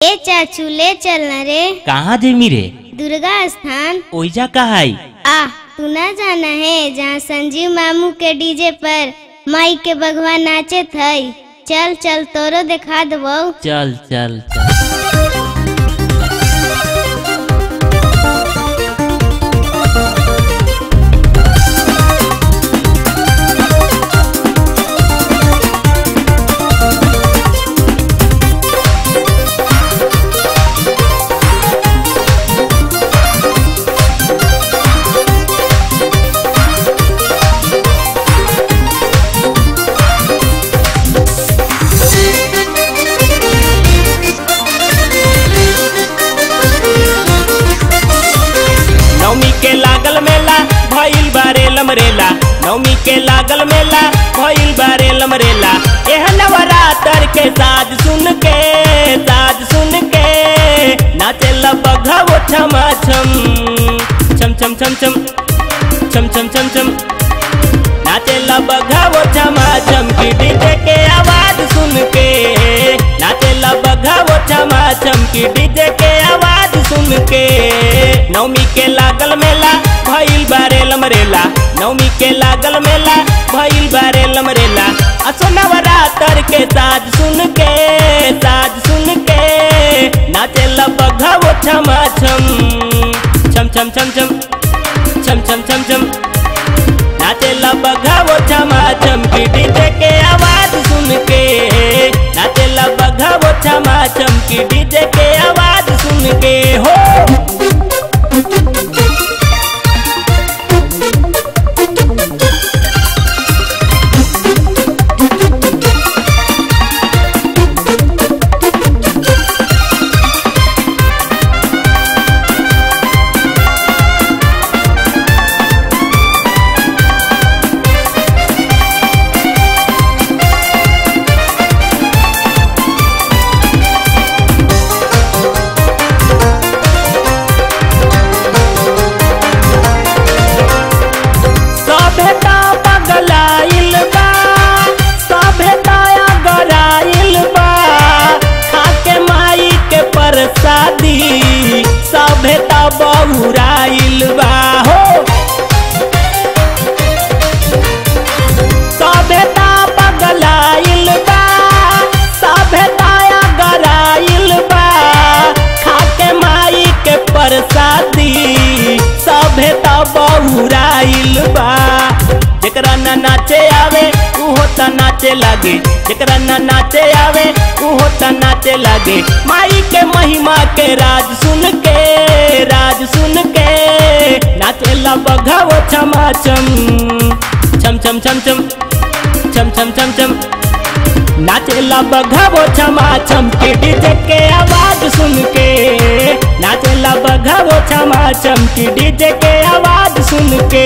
ए चाचू ले चलना रे कहाँ जेमी रे दुर्गा स्थान ओइजा कहाई आ तू ना जाना है जहाँ संजीव मामू के डीजे पर माई के भगवान नाचे थे चल चल तोरो दिखा दबो चल चल चल नवमी के लागल मेला भइल बारे लमरेला नवमी के लागल मेला भइल बारे लमरेला एह नवरात्र के साज सुन के साज सुन के नाचेला बघावो छमा छम छम छम छम छम छम छम छम छम नाचेला बघावो छमा छम की डीजे के आवाज सुन के नाचेला बघावो छमा छम की डीजे के आवाज सुन के नवमी के लागल मेला भइल बारे लमरेला नवमी के लागल मेला भइल बारे लमरेला असो नवरात्र के साज सुन के साज सुन के नाचेला बघावो छमा छम छम छम छम छम छम छम छम छम नाचेला बघावो छमा चमकी डीजे के आवाज सुन के नाचेला बघावो छमा चमकी डीजे के आवाज सुन के हो सभ्यता पगलाइल बा सभ्यता गराइल बा खाके माई के प्रसादी सभ्यता बहुराइल बा हो सभ्यता पगलाइल बा सभ्यता गराइल बा खाके माई के प्रसादी सभ्यता बहुराइल बा जेकरा ना नाचे आवे उहो त नाचे लागे जेकरा ना नाचे आवे उहो त नाचे लागे माई के महिमा के राज सुन के राज सुन के नाचेला बघावो छमा छम छम छम छम छम छम छम छम छम नाचेला बघावो छमा छम के डीजे के आवाज सुन के नाचेला बघावो छमा छम के डीजे के आवाज सुन के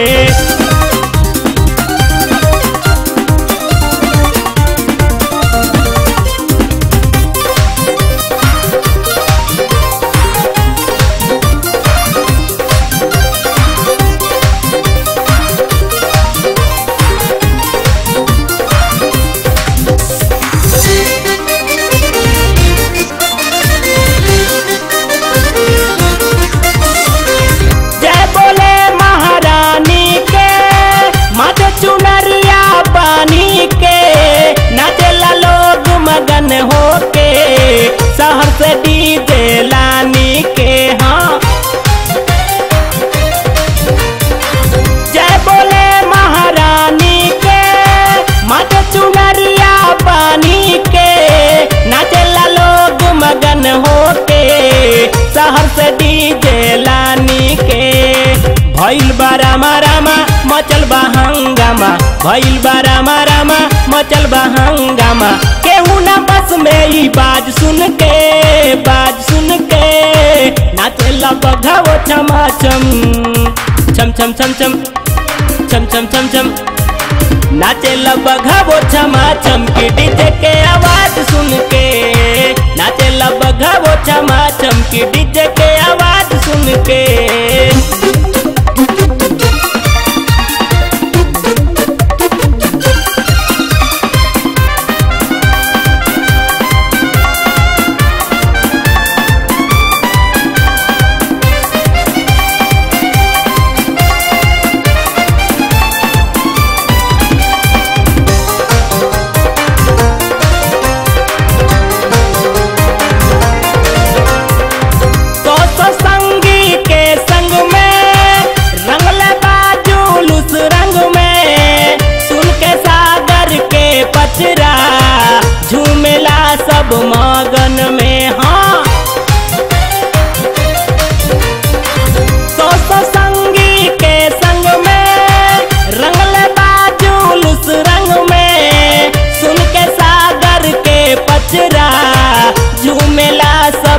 जय बोले महारानी के मत चुनरिया पानी के नाचेला लोग मगन होके शहर से डीजे लानी के हाँ जय बोले महारानी के मत चुनरिया पानी के नाचेला लोग मगन होके शहर से डीजे लानी के भइल बा रामा रामा मचल बा हंगामा भइल बा रामा रामा मचल बा हंगामा केहू ना बस में ही बाज सुन के बाज सुन के नाचेला बघावो छमा छम छम छम छम छम छम छम छम छम नाचेला बघावो छमा छम के डीजे के आवाज सुन के नाचेला बघावो छमा छम के डीजे के आवाज सुन के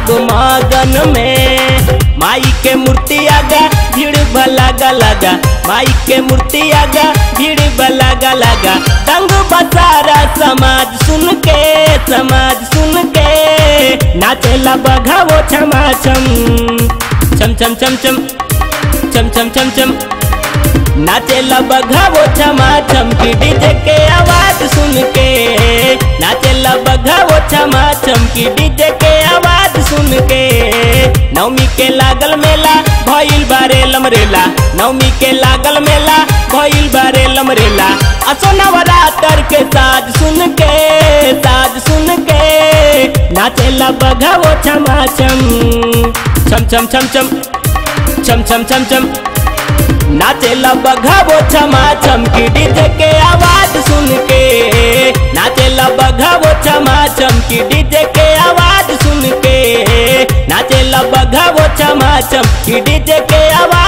सब मगन में माई के मूर्ति आगा भीड़ लगा लगा माई के मूर्ति आगा भीड़ लगा लगा तंग बसारा समाज सुन के समाज सुन के नाचेला बघावो छमा छम छम छम छम छम छम छम छम छम नाचेला बघावो छमा छम की डीजे के आवाज सुन के नाचेला बघावो छमा छम की डीजे के आवाज सुन के नवमी के लागल मेला भइल बारे लमरेला नवमी के लागल मेला भइल बारे लमरेला असो नवरात्र के साज सुन के साज सुन के नाचेला बघावो छमा छम छम छम छम छम छम छम छम छम नाचेला बघावो छमा छम की डीजे के आवाज सुन के नाचेला बघावो छमा छम की डीजे के आवाज सुन के नाचेला बघावो छमा छम की डीजे के आवाज